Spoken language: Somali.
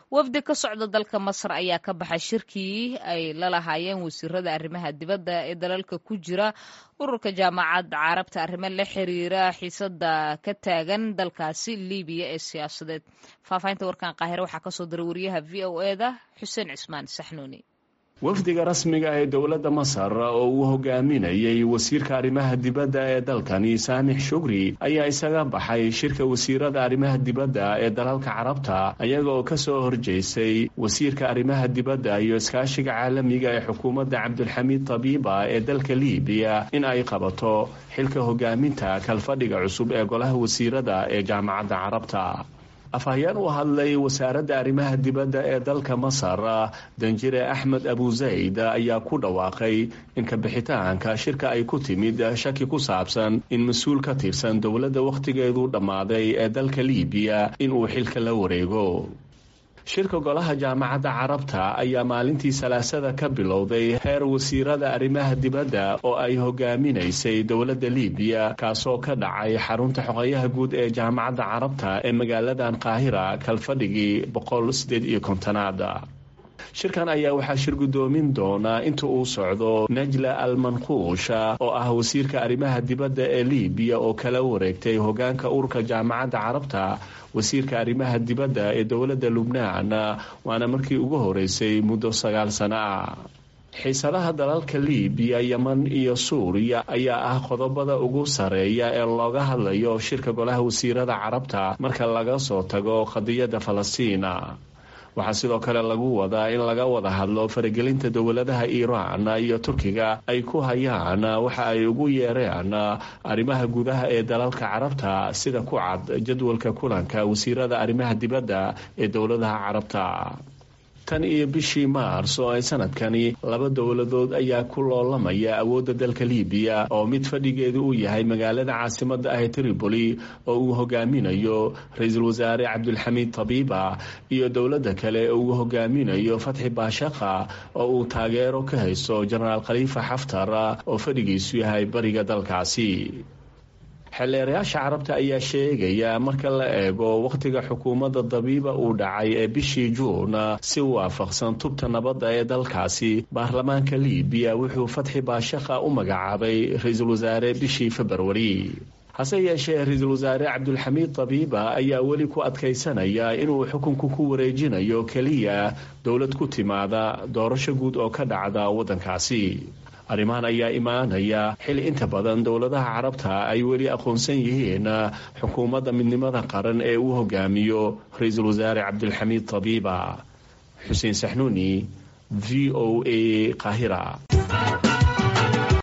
wafdi ka socda dalka masar ayaa ka baxay shirkii ay la lahaayeen wasiirada arrimaha dibadda ee dalalka ku jira ururka jaamacadda carabta arrimo la xiriira xiisada ka taagan dalkaasi libiya ee siyaasadeed faahfaahinta warkan qaahire waxaa kasoo diray wariyaha v o e da xuseen cismaan saxnuuni wafdiga rasmiga ee dowladda masar oo uu hogaaminayay wasiirka arrimaha dibadda ee dalkani saamix shugri ayaa isaga baxay shirka wasiirada arrimaha dibadda ee dalalka carabta ayaga oo kasoo horjeysay wasiirka arrimaha dibadda iyo iskaashiga caalamiga ee xukuumadda cabdulxamiid tabiiba ee dalka libiya in ay qabato xilka hogaaminta kalfadhiga cusub ee golaha wasiirada ee jaamacadda carabta afhayeen u hadlay wasaaradda arrimaha dibadda ee dalka masar danjire axmed abu zayd ayaa ku dhawaaqay in kabixitaanka shirka ay ku timid shaki ku saabsan in mas-uul ka tirsan dowladda wakhtigeedu dhammaaday ee dalka libiya inuu xilka la wareego shirka golaha jaamacadda carabta ayaa maalintii salaasada ka bilowday heer wasiirada arrimaha dibadda oo ay hogaaminaysay dowladda libiya kaasoo ka dhacay xarunta xoqeyaha guud ee jaamacadda carabta ee magaaladan qaahira kalfadhigii boqol sideed iyo kontonaad shirkan ayaa waxaa shir guddoomin doonaa inta uu socdo najla al manquusha oo ah wasiirka arrimaha dibadda ee libiya oo kala wareegtay hogaanka ururka jaamacadda carabta wasiirka arrimaha dibadda ee dowladda lubnaan waana markii ugu horeysay muddo sagaal sano ah xiisadaha dalalka libiya yeman iyo suuriya ayaa ah qodobada ugu sareeya ee looga hadlayo shirka golaha wasiirada carabta marka laga soo tago qadiyadda falastiina waxaa sidoo kale lagu wadaa in laga wada hadlo faragelinta dowladaha iiraan iyo turkiga ay ku hayaan waxa ay ugu yeereen arrimaha gudaha ee dalalka carabta sida ku cad jadwalka kulanka wasiirada arrimaha dibadda ee dowladaha carabta tan iyo bishii maars oo ay sanadkani laba dowladood ayaa ku loolamaya awoodda dalka libiya oo mid fadhigeedu uu yahay magaalada caasimadda ah tripoli oo uu hogaaminayo ra-iisul wasaare cabdulxamiid tabiiba iyo dowladda kale oo uu hogaaminayo fatxi baashaqa oo uu taageero ka haysto jenaraal khaliifa xaftar oo fadhigiisu yahay bariga dalkaasi xeelleerayaasha carabta ayaa sheegaya marka la eego wakhtiga xukuumadda dabiiba uu dhacay ee bishii juun si waafaqsan tubta nabadda ee dalkaasi baarlamaanka libiya wuxuu fatxi baashaqa u magacaabay ra-iisul wasaare bishii februari hase yeeshee ra-iisul wasaare cabdulxamiid tabiiba ayaa weli ku adkaysanaya inuu xukunku ku wareejinayo keliya dowlad ku timaada doorasho guud oo ka dhacda waddankaasi arrimahan ayaa imaanaya xil inta badan dowladaha carabta ay weli aqoonsan yihiin xukuumadda midnimada qaran ee uu hogaamiyo ra-iisul wasaare cabdulxamiid tabiiba xuseen saxnuuni v o a qaahira